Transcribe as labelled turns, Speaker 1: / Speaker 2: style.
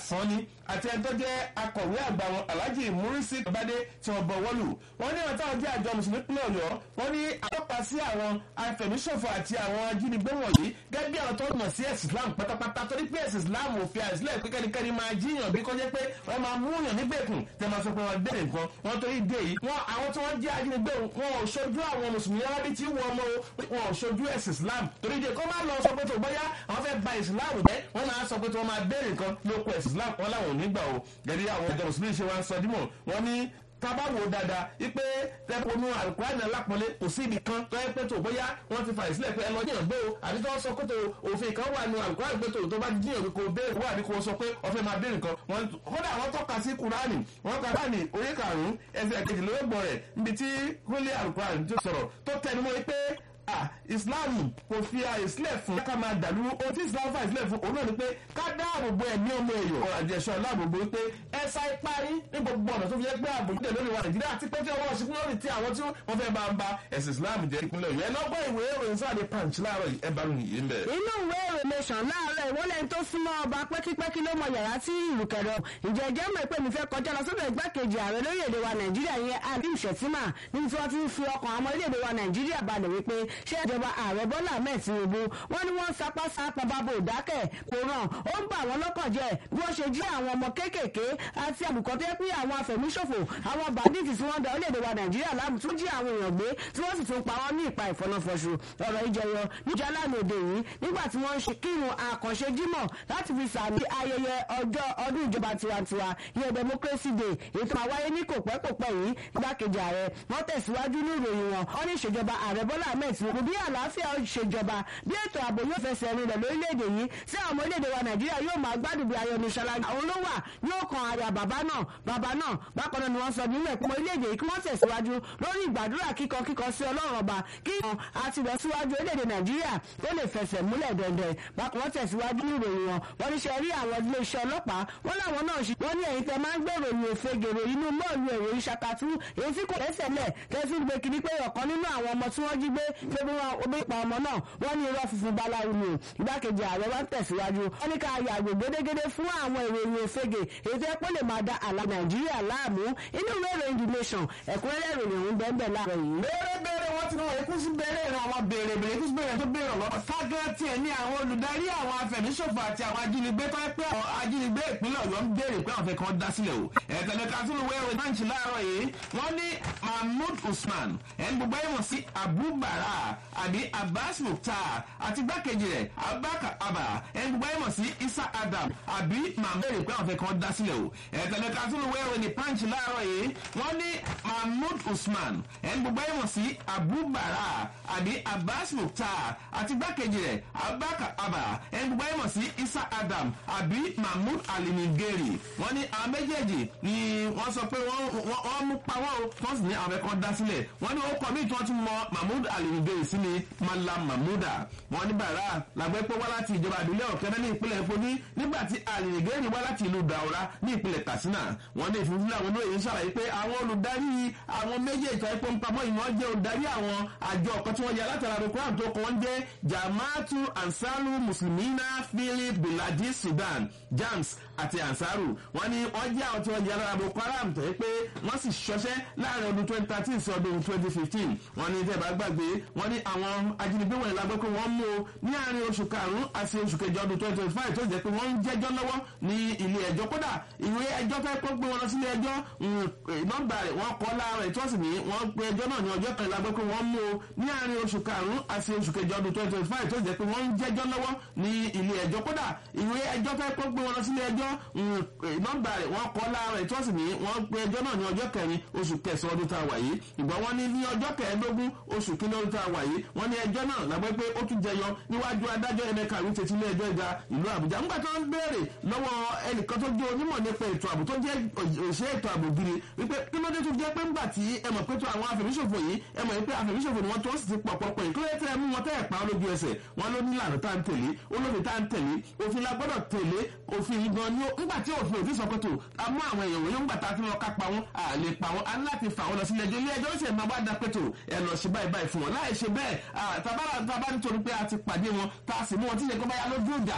Speaker 1: sanni àti ẹni tó jẹ́ akọ̀wé àgbà wọn alhaji murisi babade tí wọ́n bọ̀ wọ́lù wọ́n ní àwọn táwọn jẹ́ àjọ mùsùlùmí pínlẹ̀ ọ̀yọ́ wọ́n ní àtọ́ka sí àwọn afẹ̀míṣòfò àti àwọn ajínigbé wọ̀nyí gẹ́gẹ́ bí àwọn tó mọ̀ sí ẹ̀sìn islam pátápátá torí pé ẹ̀sìn islam ò fi àìsílẹ̀ pé kẹ́nikẹ́ni máa jíyàn bí kọjá pé wọ́n máa mú yàn nígbèkùn tẹ́ máa sọ pé wọ́n bẹ̀rẹ̀ nǹkan wọ́n torí dé yìí wọ́n àwọn tí wọ́n jẹ́ ajínigbé wọn ò ṣojú àwọn mùsùlùmí arábí tí wọ́n mọ́ wọn ò ṣojú ẹ̀sìn islam torí dé kọ́ máa lọ sọ pé tó bóyá àwọn fẹ́ ba islam jẹ́ wọ́n máa sọ pé tí wọ́n máa bẹ̀rẹ̀ nǹkan lóko ẹ̀sìn islam wọn làwọn ò ní gbà o gẹ́gẹ́ àwọn ọjọ́ mùsùlùmí ṣe wá ń sọ dímọ̀ wọ́n ní tábà wò dáadáa ipe tẹpọnú alukurani alápọ̀nlé kò sí ibi kan tó yẹ pé tó bóyá wọ́n ti fà ìsílẹ̀ pé ẹ lọ jiyàn gbé o àbí tó sọ pé tó òfin kan wà nù alukurani pé tó tó bá jiyàn kò béèrè wà ní kò sọ pé ọfẹ́ máa béèrè nǹkan wọn kódà wọ́n tọ́ka sí kurani wọ́n ka kurani orí karùn-ún ẹsẹ̀ kejìlélọ́gbọ̀n rẹ̀ níbi tí kúnlé alukurani tó sọ̀rọ̀ tó tẹnumọ́ pé ah islam kò fi àyè sílẹ̀ fún ká máa dàlú ohun tí islam fà sílẹ̀ fún òun náà ni pé ká dáàbò bo ẹ̀mí ọmọ èèyàn ọ̀rọ̀ àjẹsọ láàbò bo pé ẹ sá ipá yín ní gbogbo ọ̀nà tó fi yẹ pé ààbò yìí lórí wa nàìjíríà àti pé tí ọwọ́ ṣe kúrò ní ti àwọn tí wọ́n fẹ́ bá ń ba ẹ̀sìn islam jẹ́ ìpínlẹ̀ ọ̀yọ́ ẹ lọ́gbọ́n ìwé ìròyìn sáàdé punch láàárọ̀ ẹ bá ròyìn yìí ń bẹ̀.
Speaker 2: inú ìwé ìròyìn nation láàárọ̀ ìwọlẹ̀ tó súnmọ́ ọba pẹ́kípẹ́kí ló mọ yàrá tí ìlú kẹrọ ìjẹ́ ìjẹ́ mọ̀ pé mi fẹ́ kọjá lọ sọ́dọ̀ igbákejì ààrẹ lórílẹ̀‐èdè wa nàìjíríà yẹn alim shettima níbi tí wọ́n ti ń fi ọkàn àwọn orílẹ̀‐èdè wa nàìjíríà balẹ̀ wípé ṣé ìjọba ààrẹ bọ́lá ahmed tinubu wọ́n ní wọ́n sapá sápá bábò dákẹ́ kò ràn ó ń bà wọ́n lọ́kàn jẹ́ bí wọ́n ṣe jí àwọn ọmọ kéékèèké àti àbùkọ́ tó yẹ pé àwọn afẹ̀míṣòfò àwọn bandits tí wọ́n da orílẹ̀-èdè wa nàìjíríà láàmú tún jí àwọn èèyàn gbé tí wọ́n sì tún pa wọ́n ní ìpa ìfọ̀nàfọ̀ṣù ọ̀rọ̀ ìjẹyọ níjà lánàá òde yìí nígbà tí wọ́n ń ṣe kírun àkànṣe jímọ̀ láti fi sàmì ayẹyẹ ọjọ́ ọdún ìjọba tiwantiwa ìyẹn democracy day èyí tó máa wáyé ní kò pẹ́ kò pẹ́ yìí igbákejì ààrẹ wọ́n tẹ̀síwájú ní ìròyìn wọn wọ́n ní ìṣèjọba ààrẹ bọ́lá ahmed tinubu bí àlàáfíà ṣèjọba bí ètò ààbò yóò fẹsẹ̀ rinlẹ̀ lórílẹ̀‐èdè yìí tí àwọn ọmọ orílẹ̀‐èdè wa nàìjíríà yóò máa gbádùn bí ayọ̀ nìṣọ́lá àwọn ló wà yóò kan àyà bàbá náà bàbá náà bákan náà ni wọ́n sọ nílẹ̀ pé ọmọ orílẹ̀‐èdè yìí kí wọ́n tẹ̀síwájú lórí ìgbàdúrà kíkọ kíkọ sí ọlọ́run ọba kí wọn àti lọ síwájú orílẹ̀‐èdè nàìjíríà ó lè fẹsẹ̀ múlẹ̀ dẹ̀ndẹ̀ bákan wọ́n tẹ̀síwájú ní ìròyìn wọn wọ́n ní ṣe rí àwọn iléeṣẹ́ ọlọ́pàá wọ́n láwọn náà ṣe wọ́n ní ẹ̀yin tẹ máa ń gbé ìròyìn òfegèrè inú mọ́ọ̀lù èrò ìṣàkàtú èyí tí kò lẹ́sẹ̀ lẹ̀ tẹ́sí gbé kiri pé ọ̀kan nínú àwọn ọmọ tí wọ́n jí gbé pé bí wọ́n omi pa ọmọ náà wọ́n ní irọ́ funfun báláwo ni ìgbákejì ààrẹ wa ń tẹ̀síwájú wọ́n ní ká yàgò gédégédé fún àwọn ìròyìn òfegè èyí tó yẹ kó lè máa da àlà nàìjíríà láàmú inú ìwé ìròyìn the nation ẹ̀kúnrẹ́rẹ́ ìròyìn ọ̀hún bẹ́ẹ̀ bẹ́ẹ̀ láàárọ̀ yìí.
Speaker 1: bẹ́ẹ̀rẹ̀ bẹ́ẹ̀rẹ̀ wọ́n ti náà ikú sí bẹ́ẹ̀rẹ̀ ìran àwọn béèrè béèrè ikú sí bẹ́ẹ̀rẹ̀ tó béèrè lọ́wọ́ ságẹ́ tiẹ̀ ní àwọn olùdarí àwọn afẹ̀míṣòfò àti àwọn ajínigbé tó pé àwọn ajínigbé ìpínlẹ̀ ọ̀yọ́ ń béèrè pé àwọn fẹ́ kàn dá sílẹ̀ o ẹ̀tẹ̀lẹ̀ kásìlù wẹ́rẹ̀ báńkì láàárọ̀ yìí wọ́n ní mahmood usman ẹni gbogbo ẹ̀ mọ̀ sí abubara àbí abbas mukhtar àti gbákejì rẹ̀ abubakar abba ẹni gbogbo ẹ̀ mọ̀ sí isa adam àbí mahmood pé àwọn fẹ́ kàn dá sílẹ̀ o ẹ̀tẹ̀lẹ̀ kásìlù wẹ́rẹ̀ ní pàǹkì láàárọ̀ yìí wọ́n ní mahmood usman ẹni gbogbo ẹ̀ mọ̀ sí abubara àbí abbas mukhtar àti gbákejì rẹ̀ abubakar abba ẹni gbogbo ẹ̀ mọ̀ sí isa adam àbí mahmood alinigeri wọ́n ní àwọn méjèèjì ni wọ́n sọ pé wọ́n mú pa wọ́n o wọ́n sì ní àwọn ẹ̀kọ́ dá sílẹ̀ wọ́n ní ó kọ́ míì tí wọ́n tún mọ mahmood alinigeri sí ni malam mahmuda wọ́n ní bàrà làgbẹ́ pé wá láti ìjọba àdúlẹ̀ ọ̀kẹ́rẹ́ ní ìpínlẹ̀ foní nígbà tí alinigeri wá láti ìlú daura ní ìpínlẹ̀ katsina wọ́n ní ìfúnfúnlẹ̀ àwọn olóyè ń ṣàlàyé pé àwọn olùdarí àwọn méjèèjì tó ẹ̀pọ̀ ń pamọ́ ìwọ́n jẹ́ olùdarí àwọn àjọ ọ̀kan tí wọ́n yà látara rẹ̀ tó kọ́ ń jẹ́ jamaatu ansaru muslimina philip biladi sudan jams àti ansaru wọ́n ní wọ́n jẹ́ àwọn tí wọ́n jẹ́ alára boko haram tó yẹ pé wọ́n sì ṣọṣẹ́ láàrin ọdún twenty thirteen sí ọdún twenty fifteen wọ́n ní tẹ́ bá gbàgbé wọ́n ní àwọn ajínigbé wọ̀nyí la gbọ́ pé wọ́n mú o ní àárín oṣù karùn-ún àti oṣù kẹjọ ọdún twenty twenty five tó jẹ́ pé wọ́n ń jẹ́jọ́ lọ́wọ́ ní ilé ẹjọ́ kódà ìwé ẹjọ́ fẹ́ kó gbé wọn lọ sílé ẹjọ́ nọ́mbà rẹ̀ wọ́n kọ́ láàárọ̀ ìtọ́sí ní wọ́n pe ẹjọ́ náà ní ọjọ́ kan la gbọ́ pé wọ́n mú o ní àárín oṣù karùn-ún àti oṣù kẹjọ ọdún twenty twenty five tó jẹ́ pé wọ́n ń jẹ́jọ́ lọ́wọ́ ní ilé ẹjọ́ kódà ìwé ẹjọ́ fẹ́ kó gbé wọn lọ sílé ẹjọ́ nọ́mbà rẹ̀ wọ́n kọ́ láàárọ̀ ìtọ́sí ní wọ́n pe ẹjọ́ náà ní ọjọ́ kẹrin oṣù kẹsàn-án ọdún tá a wà yìí ìgbà wọn ní ní ọjọ́ kẹẹ̀ẹ́dógún oṣù kínní ọdún tá a wà yìí wọ́n ní ẹjọ́ náà lágbẹ́ pé ó tún jẹyọ níwájú adájọ́ ẹnẹka ìwé tètè ilé ẹjọ́ ìga ìlú àbújá ńgbà tó ń béèrè lọ́wọ́ ẹnìkan tó jẹ́ onímọ̀ nípa ètò ààbò tó jẹ́ òṣèré ètò ààbò gidi wípé kí ló dé tó jẹ́ pé ńgbà tí ẹ mọ̀ pé tó àwọn afẹ̀míṣòfò yìí ẹ mọ̀ pé afẹ̀míṣòfò ni wọ́n tó sì ti pọ̀ pọ̀pọ̀ yìí kí ló dé tẹ́ ẹ mú wọn tẹ́ ẹ̀ pa olójú ẹsẹ̀ wọn ló ní ìlànà tá à ń tẹ̀lé olófin tá à ń tẹ̀lé òfin la gbọ́dọ̀ tẹ̀lé òfin yìí gan ni ó ńgbà tí òfin òfin sọ pé tó a mú àwọn èèyàn wọ̀nyí ńgbà tá a fi lọ ká pa wọn à lè pa wọn a ní láti fà wọn lọ sílé ẹjọ́ ilé ẹjọ́ ó sì máa wá da pé tó ẹ lọ ṣe báyìí báyìí fún wọn láì ṣe bẹ́ẹ̀ tàbá nítorí pé a ti pàdé wọn tá a sì mú wọn tí ìṣe kó báyà lójú ìjà